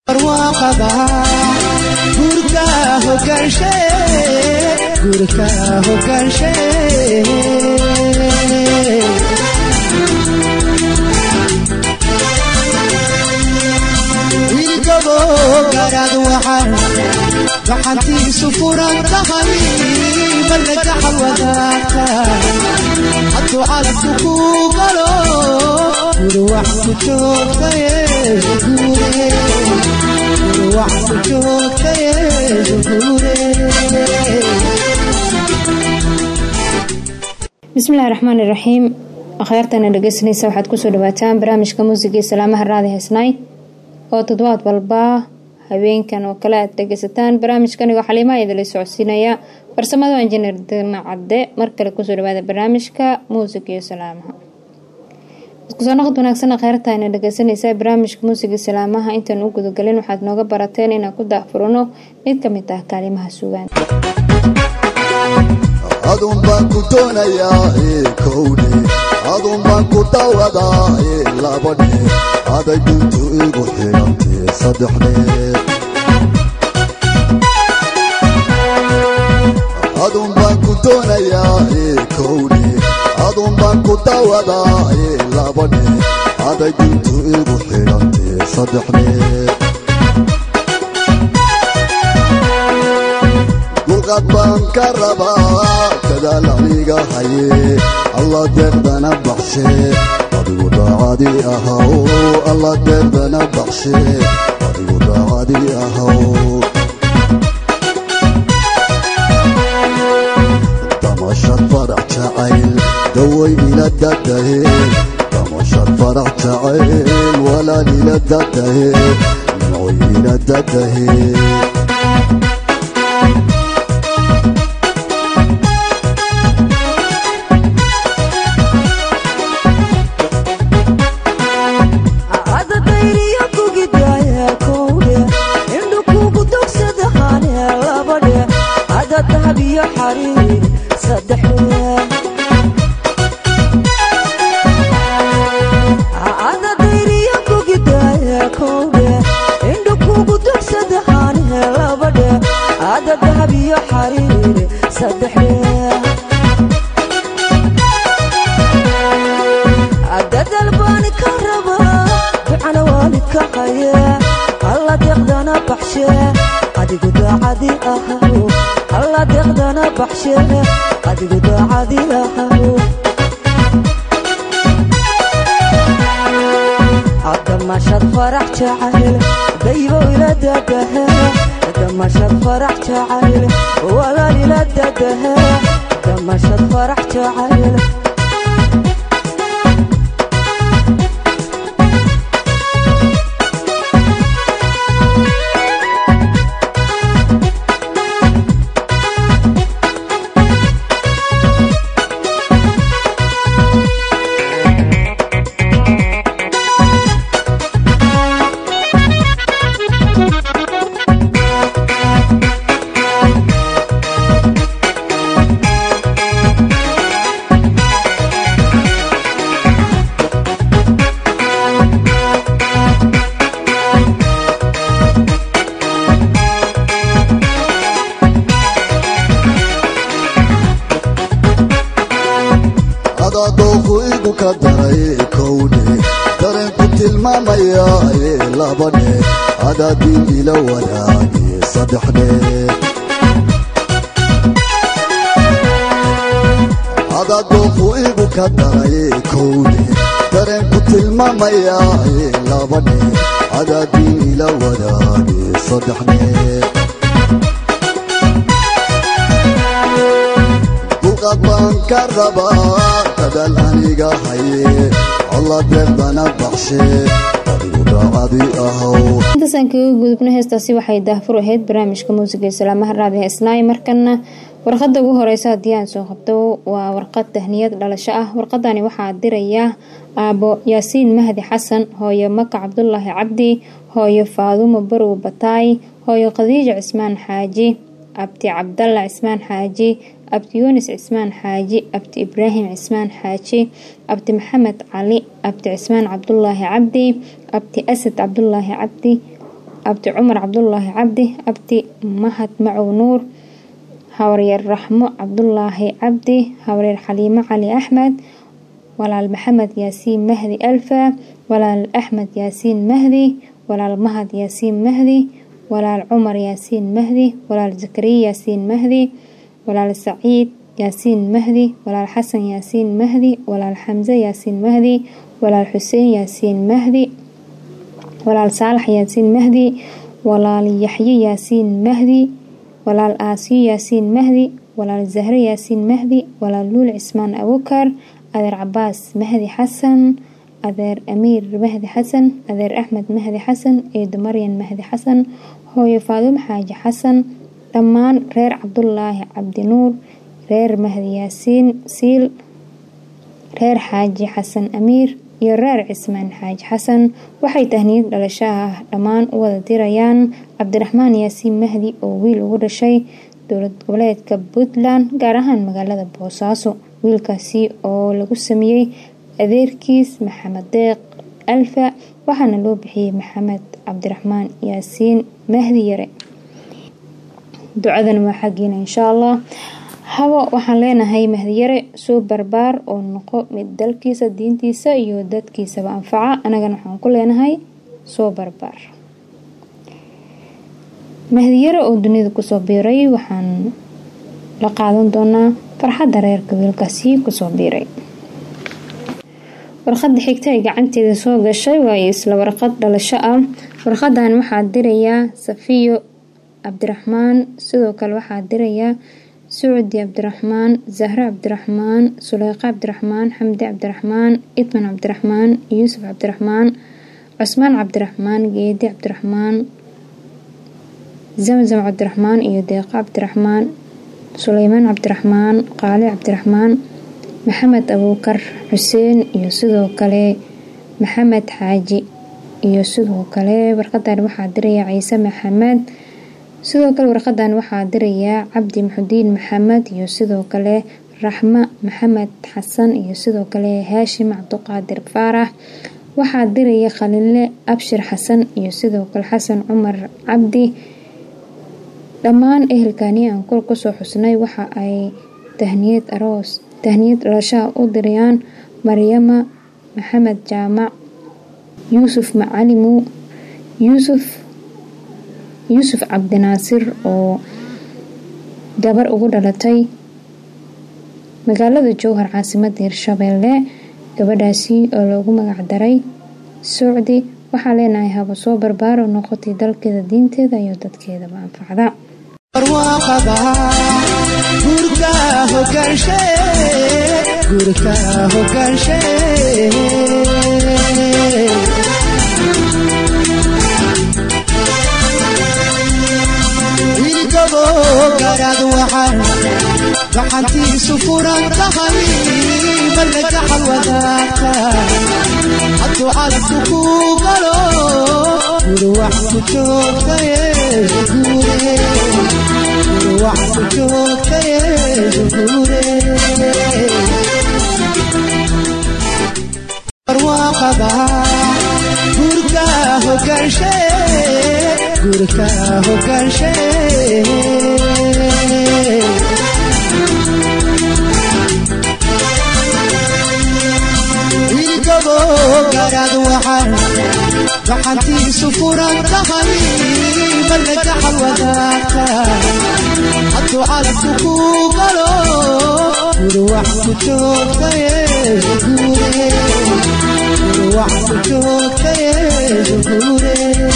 barwaaqada guurka hogaanshe guurka hogaanshe ilgabo garaad waxaan gacantiisu furan tahay balagaxal wadaagta hadduu calabku ku galo guri wax ku joogtaye guure guri wax ku joogtaye guure bismillahi raxmaan iraxiim akhyaartana dhegeysanaysa waxaad kusoo dhawaataan barnaamijka muusiga iyo salaamaha raadi haysnaay oo toddobaad walba habeenkan oo kale aad dhegeysataan barnaamijkanigoo xaliimaha idinla socodsiinaya farsamada injineer dina cadde mar kale kusoo dhawaada barnaamijka muusiga iyo salaamaha iskusoo naqad wanaagsan akhyaarta ayna dhegeysanaysaa barnaamijka muusiga salaamaha intaan u gudagalin waxaad nooga barateen inaan ku daahfurano mid ka mid ah kaalimaha sugaan adun baan ku doonayaa kowdhe adun baan ku dawadaa labadhe aday duntu igu xidhantee saddexdhe adun baan ku doonayaa kowdhe adun baan ku dawadaa labadhe aday duntu igu xidhantee saddexdhe dulqad baan ka rabaa dadaal aniga haye alla deeqdana baxshe adigu daacadi ahaw alla deeqdana baxshe adigu daacadi ahaw damashad farax jacayl daway ila dadahe damashad farax jacayl walaal ila dadahe nimcoy ila dadahe intaasaan kaga gudubna heestaasi waxay daahfur ahayd barnaamijka muusiga salaamaha raadi haysnaay markana warqada ugu horeysa haddii aan soo qabto waa warqad tahniyad dhalasho ah warqadani waxaa dirayaa aabo yaasiin mahdi xasan hooyo maka cabdulaahi cabdi hooyo faadumo barow bataay hooyo khadiija cismaan xaaji abti cabdalla cismaan xaaji abti yuunis cismaan xaaji abti ibraahim cismaan xaaji abti maxamed cali abti cismaan cabdulaahi cabdi abti asad cabdulaahi cabdi abdi cumar cabdulaahi cabdi abdi mahad macow nuur habaryar raxmo cabdulaahi cabdi habaryar xaliimo cali axmed walaal maxamed yaasiin mahdi alfa walaal axmed yaasiin mahdi walaal mahad yaasiin mahdi walaal cumar yaasiin mahdi walaal zakariya yaasiin mahdi walaal saciid yaasiin mahdi walaal xasan yaasiin mahdi walaal xamse yaasiin mahdi walaal xuseen yaasiin mahdi walaal saalax yaasiin mahdi walaal yaxye yaasiin mahdi walaal aasiyo yaasiin mahdi walaal zahre yaasiin mahdi walaal luul cismaan abukar adeer cabaas mahdi xasan adeer amiir mahdi xasan adeer axmed mahdi xasan eedo maryan mahdi xasan hooyo faadumo xaaji xasan dhammaan reer cabdulaahi cabdinuur reer mahdi yaasiin siil reer xaaji xasan amiir iyo reer cismaan xaaji xasan waxay tahniyad dhalashaha ah dhammaan u wada dirayaan cabdiraxmaan yaasiin mahdi oo wiil ugu dhashay dowlad goboleedka puntland gaar ahaan magaalada boosaaso wiilkaasi oo lagu sameeyey adeerkiis maxamed deeq alfa waxaana loo bixiyey maxamed cabdiraxmaan yaasiin mahdi yare ducadan waa xaggiina inshaa allah habo waxaan leenahay mahdiyare soo barbaar oo noqo mid dalkiisa diintiisa iyo dadkiisaba anfaca anagana waxaan ku leenahay soo barbaar mahdiyare oo dunida kusoo biiray waxaan la qaadan doonaa farxadda reerka wiilkaasi kusoo biiray warqada xigta ay gacanteeda soo gashay waa isla warqad dhalasho ah warqadan waxaa dirayaa safiyo cabdiraxmaan sidoo kale waxaa dirayaa sucudi cabdiraxmaan zahre cabdiraxmaan suleyqa cabdiraxmaan xamdi cabdiraxmaan idman cabdiraxmaan yuusuf cabdiraxmaan cusmaan cabdiraxmaan geedi cabdiraxmaan zamzam cabdiraxmaan iyo deeqo cabdiraxmaan suleymaan cabdiraxmaan qaali cabdiraxmaan maxamed abuukar xuseen iyo sidoo kale maxamed xaaji iyo sidoo kale warqadan waxaa diraya ciise maxamed sidoo kale warqadan waxaa dirayaa cabdi maxudiin maxamed iyo sidoo kale raxmo maxamed xasan iyo sidoo kale haashim cabduqaadir faarax waxaa diraya khalinle abshir xasan iyo sidoo kale xasan cumar cabdi dhammaan ehelkani aan kor kusoo xusnay waxa ay tahniyad aroos tahniyad dhalashaha u dirayaan maryama maxamed jaamac yuusuf macalimu yuusuf yuusuf cabdinaasir oo gabar ugu dhalatay magaalada jowhar caasimada hirshabeelle gabadhaasi oo loogu magac daray socdi waxaa leenahay haba soo barbaaro noqotay dalkeeda diinteeda iyo dadkeedaba anfacda barwaaqada guurka hogaanshe guurka hogaanshe ilgabo garaad waxaan gacantiisu furan tahay marna gaxal wadaagta hadduu calabku ku galo guri wax ku joogtaye guure guri wax ku joogtaye guure barwaaqada guurka hogaanshe guurka hogaanshe ilgabo garaad waxaan gacantiisu furan tahay marna gaxal wadaagta hadduu calabku ku galo guri wax ku joogtaye guure guri wax ku joogtaye guure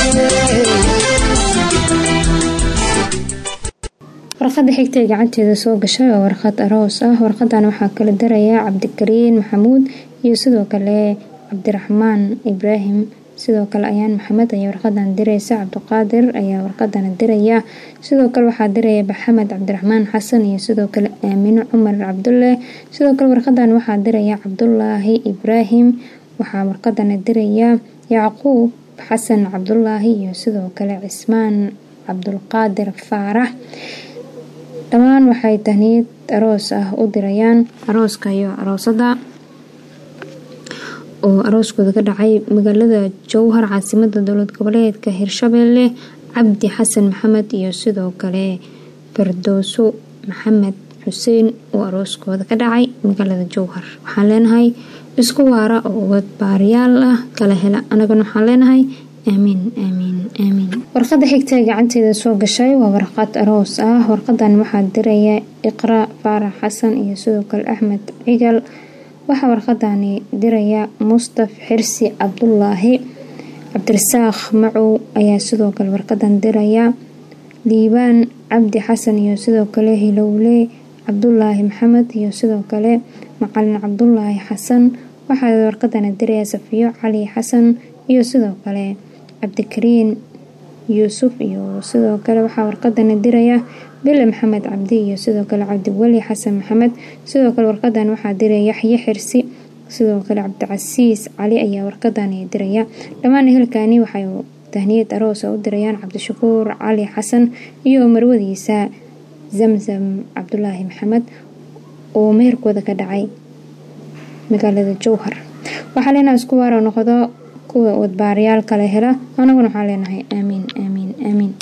warqada xigta ee gacanteeda soo gashay oo warqad aroos ah warqadan waxaa kala darayaa cabdikariin maxamuud iyo sidoo kale cabdiraxmaan ibraahim sidoo kale ayaan maxamed ayaa warqadan diraysa cabdiqaadir ayaa warqadana diraya sidoo kale waxaa diraya maxamed cabdiraxmaan xasan iyo sidoo kale aamino cumar cabdulle sidoo kale warqadan waxaa diraya cabdulaahi ibraahim waxaa warqadana diraya yacquub xasan cabdulaahi iyo sidoo kale cismaan cabdulqaadir faarax dhammaan waxay tahniyad aroos ah u dirayaan arooska iyo aroosada oo arooskooda ka dhacay magaalada jowhar caasimada dowlad goboleedka hirshabeelle cabdi xasan maxamed iyo sidoo kale fardooso maxamed xuseen oo arooskooda ka dhacay magaalada jowhar waxaan leenahay isku waara oo ubad baariyaal ah kala hela anagana waxaan leenahay aamiin aamiin aamiin warqada xigta ee gacanteeda soo gashay waa warqad aroos ah warqadan waxaa diraya iqra faarax xasan iyo sidoo kale axmed cigal waxaa warqadani diraya mustaf xirsi cabdulaahi cabdirasaaq macow ayaa sidoo kale warqadan diraya liibaan cabdi xasan iyo sidoo kale hilowle cabdulaahi maxamed iyo sidoo kale macalin cabdulaahi xasan waxaa warqadani diraya safiyo cali xasan iyo sidoo kale cabdikariin yuusuf iyo sidoo kale waxaa warqadani diraya bile maxamed cabdi iyo sidoo kale cabdiweli xasan maxamed sidoo kale warqadan waxaa diraya yaxye xirsi sidoo kale cabdicasiis cali ayaa warqadani diraya dhammaan ehelkani waxay tahniyad aroosa u dirayaan cabdishakuur cali xasan iyo marwadiisa zamzam cabdulaahi maxamed oo meherkooda ka dhacay magaalada jowhar waxaa leenahay isku waara noqdo kuwa wadbaarayaal kale hela anaguna waxaan leenahay aamiin aamiin aamiin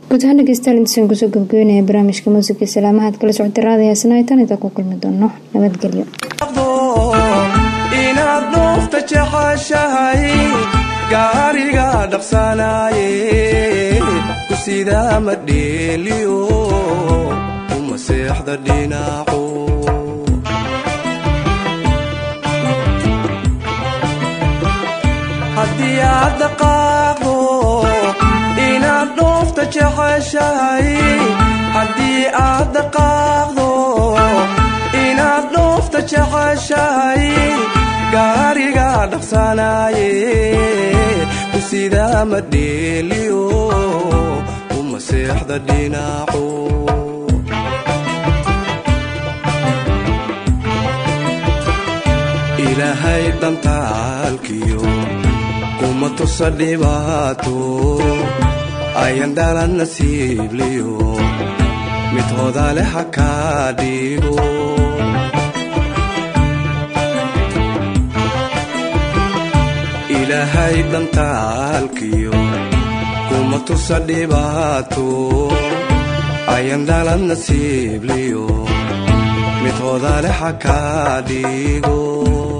guud ahaan dhegeystayaal intaasaan kusoo gabagabeynaya barnaamijka muusiga salaamaha ad kala socotay raadiyo heesnaa tan intaa ku kulmi doono nabadgelyo inaad dhoofta jeceshahay gaariga dhaqsanaaye ku sidaa ma dheeliyo uma seexda dhinacu haddii aad dhaqaaqdo inaad dhoofta jeceshahay haddii aad dhaqaaqdo inaad dhoofta jeceshahay gaariga dhaqsanaaye ku sidaa ma dheeliyo uma seexda dhinacu ilaahay dhantaalkiyo kuma tusa dhibaato ayan dhalan nasiibliyo mid hodale ha kaa dhigo ilaahay dhantaalkiyo kuma tusa dhibaato ayan dhalan nasiibliyo mid hodale ha kaa dhigo